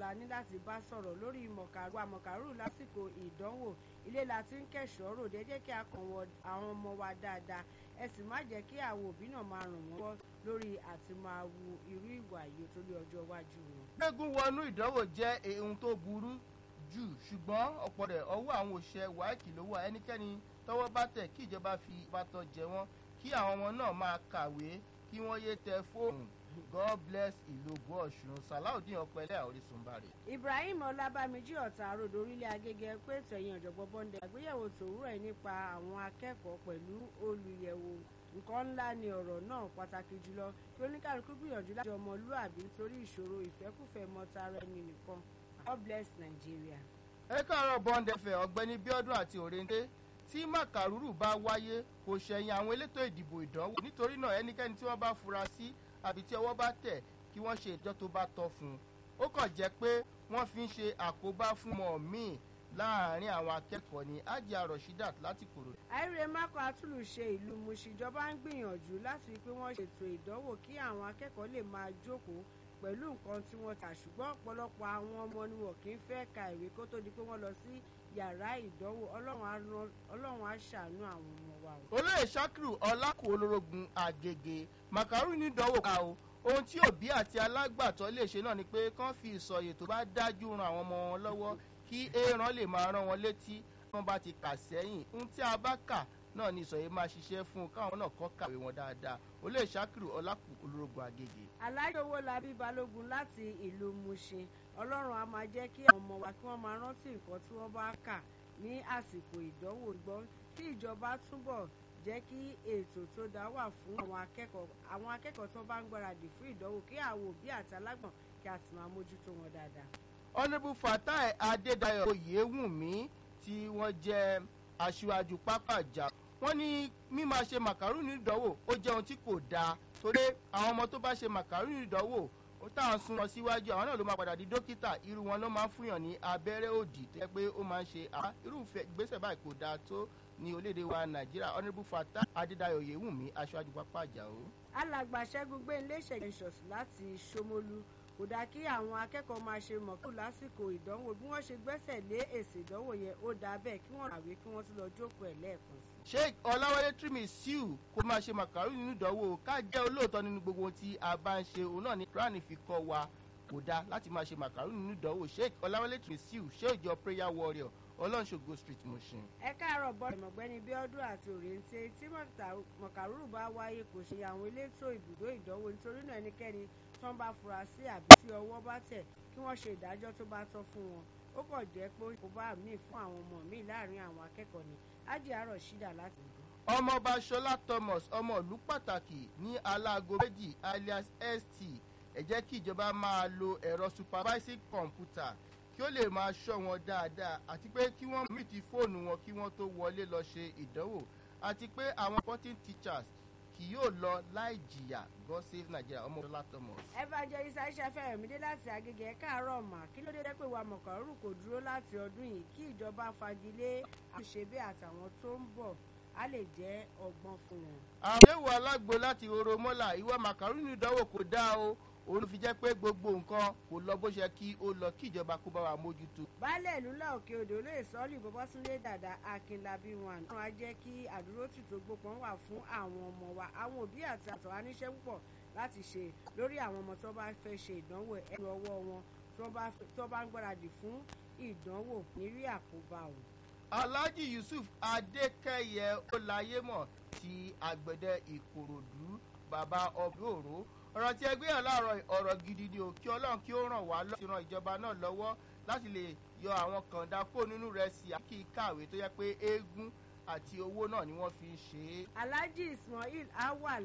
la ní láti bá sọ̀rọ̀ lórí mọ̀kàrú àmọ̀kàrú lásìkò ìdánwò ilé la ti ń kẹ̀ṣọ́ ròde ẹ jẹ́ kí a kàn wọ àwọn ọmọ wa dáadáa ẹ sì má jẹ́ kí àwọn òbí náà máa ràn wọ́n lọ́wọ́ lórí àti máa wu irú ìwà yìí tó lé ọjọ́ iwájú wọn. gbẹ́gun wọnú ìdánwò jẹ́ ohun tó burú jù ṣùgbọ́n ọ̀pọ̀ rẹ̀ ọwọ́ àwọn òṣìṣẹ́ wáìkì ló wà ẹnikẹ́ni tọ́wọ́ bá tẹ̀ kí ìjọba fi ìbátan jẹ wọ́n kí àwọn ọmọ náà máa kàwé kí wọ́n yé tẹ fóònù god bless ìlógún ọ̀ṣun salaudeen ọpẹlẹ orísun bàrẹ. ibrahim ọlábàmíjì ọ̀tá àròdò orílẹ̀ agége pé tẹ̀yìn ọ̀jọ̀gbọ́n bọ́ndẹ̀ àgbéyẹ̀wò tòwúrọ̀ ẹ̀ nípa àwọn akẹ́kọ̀ọ́ pẹ̀lú olùyẹ̀wò nǹkan ńlá ni ọ̀rọ̀ náà pàtàkì jùlọ kí oníkàlùkù gbìyànjú láti ọmọlúàbí nítorí ìṣòro ìfẹ́kùfẹ́ mọ́tara ẹni nìkan god bless nigeria. ẹ káàárọ̀ bọ́ndẹ̀fẹ̀ ọ̀gbẹ́ni bíọ́dún àti òrèǹdé tí màkàrúrù bá wáyé kò ṣẹ̀yìn àwọn elétò ìdìbò ìdánwò nítorí náà ẹnikẹ́ni tí wọ́n bá fura sí àbí tí ọwọ́ bá tẹ̀ kí wọ́n ṣe ìjọ tó bá tọ́ fún un ó kàn jẹ́ pé wọ́n fi ń ṣe àkóbá fún ọmọ míì láàárín àwọn akẹ́kọ̀ọ́ ní ajá rashidat láti kòrò. àìrè mákò àtúlùṣe ìlú mùsìjọba ń gbìyànjú láti rí i pé wọ́n ṣètò ìdánwò kí àwọn akẹ́kọ̀ọ́ lè máa jókòó pẹ̀lú nǹkan tí wọ́n tà ṣùgbọ́n ọ̀pọ̀lọpọ̀ àwọn ọmọ ni wọ́n kì í fẹ́ ka ìwé kó tó di pé wọ́n lọ sí yàrá ìdánwò ọlọ́run á ṣàánú àwọn ọmọ wa o. olóyè sakiru ọlákò olórogún àgègè màkàrú ní ìdánwò ká o ohun tí òbí àti alágbàtọ́ lè ṣe náà ni pé kán fi ìsọ̀yè tó bá dájú ran àwọn ọmọ wọn lọ́wọ́ kí éèrán lè máa rán wọn létí tí wọ́n bá ti kà sẹ́yìn ohun tí a bá kà náà ni ìsọ̀yè máa ṣiṣẹ́ fún un káwọn náà kọ́ kàwé wọn dáadáa olóyè sakiru ọlákò olórogún àgègè. alájọ owó labí balógun láti ìlú mushin ọlọ́run á máa jẹ́ kí àwọn ọmọ wa kí wọ́n máa rántí nǹkan tí wọ́n bá kà ní àsìkò ìdánwò gbọ́ kí ìjọba túbọ̀ jẹ́ kí ètò tó dá wà fún àwọn akẹ́kọ̀ọ́ àwọn akẹ́kọ̀ọ́ tó bá ń gbáradì fún ìdánwò kí àwọn òbí àti alágbọ̀n kí a sì máa mójútó wọn dáadáa. honourable fatai adédayọ̀ oyèwùmí tí wọ́n jẹ́ aṣíwájú pápá ìjà wọ́n ní mímáa ṣe màkàrúnì ìdánwò ó jẹ́ ohun tí kò dáa torí àwọn ọmọ tó bá ṣe màkàrúnì ìdánwò ó táwọn sún wọn síwájú àwọn náà ló máa padà di dókítà irú wọn ló máa ń fúnyàn ní abẹ́rẹ́ òdì tó yẹ pé ó máa ń ṣe irúfẹ́ ìgbésẹ̀ báyìí kò dáa tó ní orílẹ̀-èdè wa nàìjíríà honourable fata adédayọ̀ yewumi aṣáájú pápá àjàó. alàgbà ṣẹ́gun gbé ilé ìṣẹ̀lẹ̀ ìṣọ̀sí láti ṣómólú kò dáa kí àwọn akẹ́kọ̀ọ́ máa ṣe mọ̀kú lásìkò ìdánwò bí wọ́n ṣe gbẹ́sẹ̀ lé èsì ìdánwò yẹn ó dáa bẹ́ẹ̀ kí wọ́n kàwé kí wọ́n tún lọ jókòó ẹ̀ lẹ́ẹ̀kan sí. sheikh ọláwálé trimmy siu kó máa ṣe màkàrú nínú ìdánwò ká jẹ́ olóòótọ́ nínú gbogbo ohun tí a bá ń ṣe òun náà ní quran fi kọ́ wa kò dáa láti máa ṣe màkàrú nínú ìdánwò sheikh ọláwálé trimmy siu ṣé ìjọ prayer warrior ọlọ́nṣogo street moshin. ẹ káàárọ̀ bọ́ ìmọ̀gbẹ́ni bíọ́dún àti òrèǹtẹ tí mọ̀kàrúrù bá wáyé kò ṣe àwọn elétò ibùdó ìdánwò nítorí náà ẹnikẹ́ni tí wọ́n bá fura sí àbí tí ọwọ́ bá tẹ̀ kí wọ́n ṣe ìdájọ́ tó bá tọ́ fún wọn ó kàn jẹ́ pé kò bá míì fún àwọn ọmọ míì láàrin àwọn akẹ́kọ̀ọ́ ni ájì àárọ̀ ṣídà láti ìlú. ọmọọba ṣọlá thomas ọmọ ìlú pàtàkì ní aláago méjì alias st ẹ jẹ́ kí ìjọba máa lo ẹ̀rọ supervising computer kí ó lè máa ṣọ́ wọn dáadáa àti pé kí wọ́n mú ti fóònù wọn kí wọ́n tó wọlé lọ ṣe ìdánwò àti pé àwọn sporting teachers kì yóò lọ láì jìyà god save nigeria ọmọ ọlá thomas. evangelist aisha fẹ́rẹ̀mídé láti agége ẹ̀ káàárọ̀ mà kí ló dé pé wa mọ̀kànrú kò dúró láti ọdún yìí kí ìjọba fagilé àṣebé àtàwọn tó ń bọ̀ á lè jẹ́ ọgbọ́n fún wọn. àwọn ewu alágbo láti oro mọ́là ìwọ màkàrú ní ìdánwò kò dáa o òun fi jẹ́ pé gbogbo nǹkan kò lọ bó ṣe kí ó lọ kí ìjọba kó bá wa mójútó. baálẹ̀ ìlú ńlá òkè odò lè sọ́ọ́lì bọ́bọ́súnlé dàda akínlábí wọn àná á jẹ́ kí àdúrótì tó gbópọn wà fún àwọn ọmọ wa àwọn òbí àti àtọ̀ aníṣẹ́ púpọ̀ láti ṣe lórí àwọn ọmọ tó bá fẹ́ ṣe ìdánwò ẹ̀rọ ọwọ́ wọn tó bá ń gbáradì fún ìdánwò nírí àkóbá o. alhaji yusuf adékẹyẹ ọláyémọ ti àgbẹ̀dẹ ìkòròdú bàbá ọbẹ̀ òró ọ̀rọ̀ tí ẹgbẹ́ yàn láàárọ̀ ọ̀rọ̀ gidi ni ò kí ọlọ́run kí ó ràn wá láti ran ìjọba náà lọ́wọ́ láti lè yọ àwọn kàńdá kó nínú rẹ̀ sí àkí kàwé tó yẹ pé eégún àti owó náà ni wọ́n fi ń ṣe é. alhaji ismail awa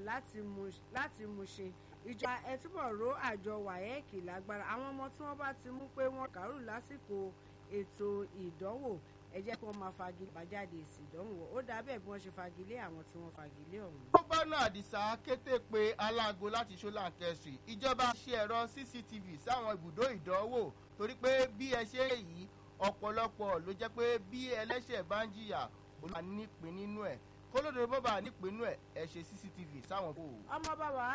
láti mushin ìjọba ẹ túbọ̀ ró àjọ wáyẹ́ẹ̀kì lágbára àwọn ọmọ tí wọ́n bá ti mú pé wọ́n kàrú lásìkò ètò ìdánwò ẹ jẹ́ kí wọ́n máa fagilé àbájáde èsì ìdánwò ó dà bẹ́ẹ̀ bí wọ́n ṣe fagilé àwọn tí wọ́n fagilé ọ̀hún. gómìnà àdìsá kété pé aláago láti ṣọláńkẹsì ìjọba ṣe ẹ̀rọ cctv sáwọn ibùdó ìdánwò torí pé bí ẹ ṣe yìí ọ̀pọ̀lọpọ̀ ló jẹ́ pé bí ẹlẹ́ṣẹ̀ bá ń jìyà olùwà nípìn nínú ẹ̀ kólódé bọ́bà nípìn nínú ẹ̀ ẹ ṣe cctv sáwọn bò. ọmọ bàbá